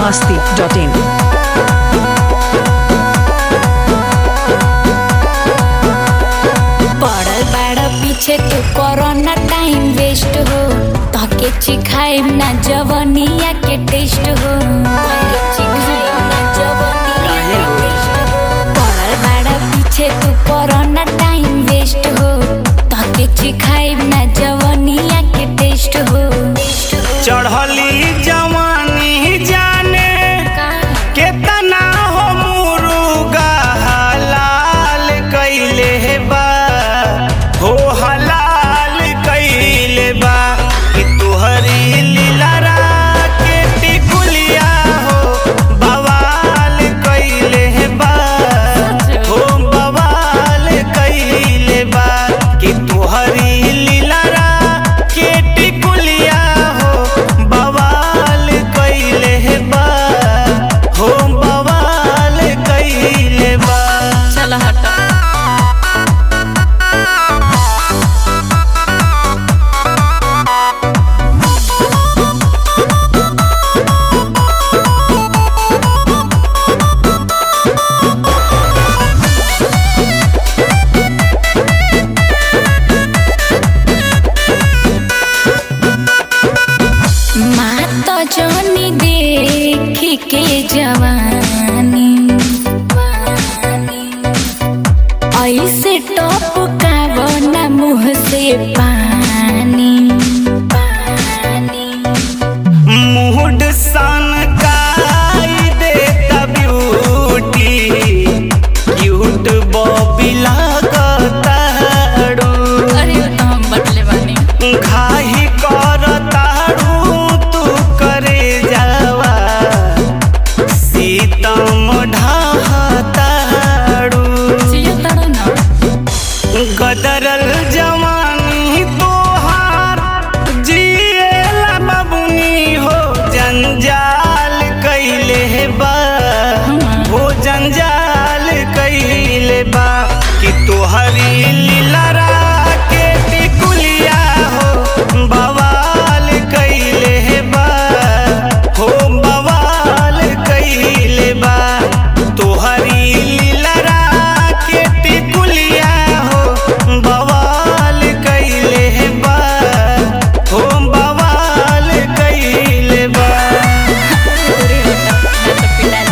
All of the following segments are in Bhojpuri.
masti.in. पड़ल बाड़ पीछे तू कोरोना टाइम वेस्ट हो तके चिखाइम ना जवनिया के टेस्ट हो तके चिखाइम ना जवनिया के टेस्ट हो पड़ल बाड़ पीछे तू कोरोना टाइम वेस्ट हो तके चिखाइम ना जवनिया के टेस्ट हो टेस्ट हो चढ़ली जवानी जाने केतना हो मुरुगा हलाल कइले बा हो हलाल कइले बा कि तुहरी लीलारा के टिकुलिया हो बवाल कइले बा हो बवाल कइले बा कि तुहरी लीलारा के टिकुलिया हो बवाल कइले बा हो बवाल कइले बा चल हटा मात जनी देखी के जवानी ऐसे टप का मुँह से पानी मूड सन काई देता ब्यूटी क्यूट बॉबी लागताड़ू अरे वो तो हम बटले बानी घाही करताड़ू तू करे जावा सीतम ढाहताड़ू जियो तड़ो ना गदरल जवानी तोहार जिएला बबुनी हो जंजाल कइले बा हो जंजाल कइले बा कि तोहरी लीलरा के टिकुलिया हो बवाल कइले बा हो बवाल कइले बा तोहरी लीलरा के टिकुलिया हो बवाल कइले बा हो बवाल कइले बा अरे होता मैं तो पिटा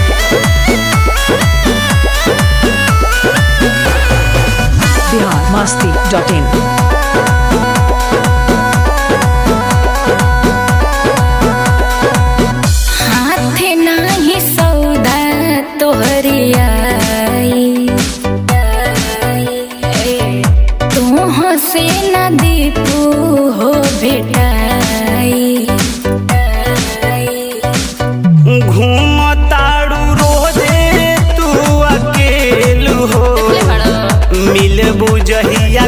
Bihar masti.in. हाथ नाही सौदा तोहरी आई तोह से न दीपू हो भेटाई घूमताड़ू रोजे तू अकेलू हो मिलबू जहिया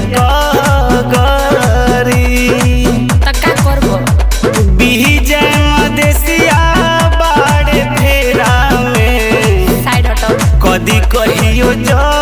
कगरी तका करबो बीजे मदेसिया बाड़े फेरा में साइड हटो कदी कहियो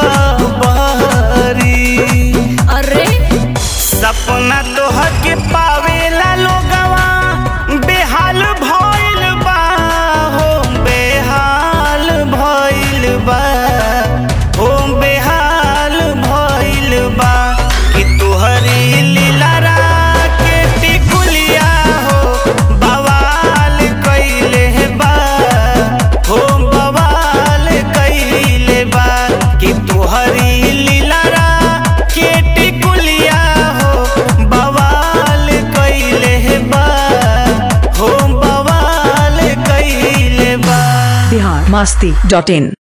जबरी अरे सपना तोहर के पावेला लोगवा बेहाल भइल बा हो बेहाल भइल बा हो बेहाल भइल बा कि तोहरी लीलारा के टिकुलिया हो बवाल कइले बा हो बवाल कइले बा कि तोहरी लीलारा के टिकुलिया हो बवाल कइले बा हो बवाल कइले बा Bihar masti.in.